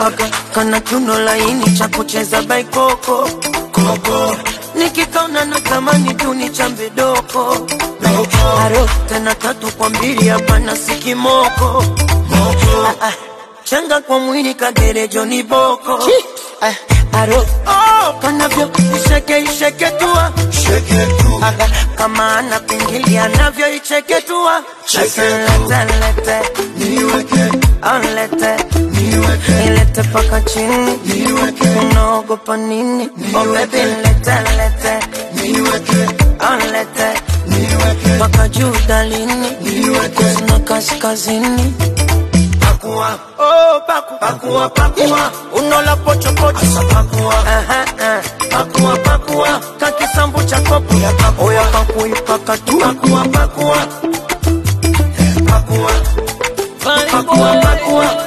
aka kana kiuno laini cha kucheza baikoko koko nikikaona na tamani tu ni chambe doko aro tena tatu kwa mbili hapana sikimoko Ah, ah, changa kwa mwili kagerejo ni boko Ah, aro oh, kanavyo isheke isheke tua Aga, kama ana pingili anavyo icheke tua Asa lete lete Alete Ilete paka chini Unaogopa nini Oh baby lete lete Alete Paka juu dalini Kusina kaskazini Pakua Oh paku Pakua pakua Unola pocho pocho Asa pakua Aha, ah. Pakua pakua Kakisambu cha kopo Oya pakui pakatu Pakua pakua Pakua Pakua pakua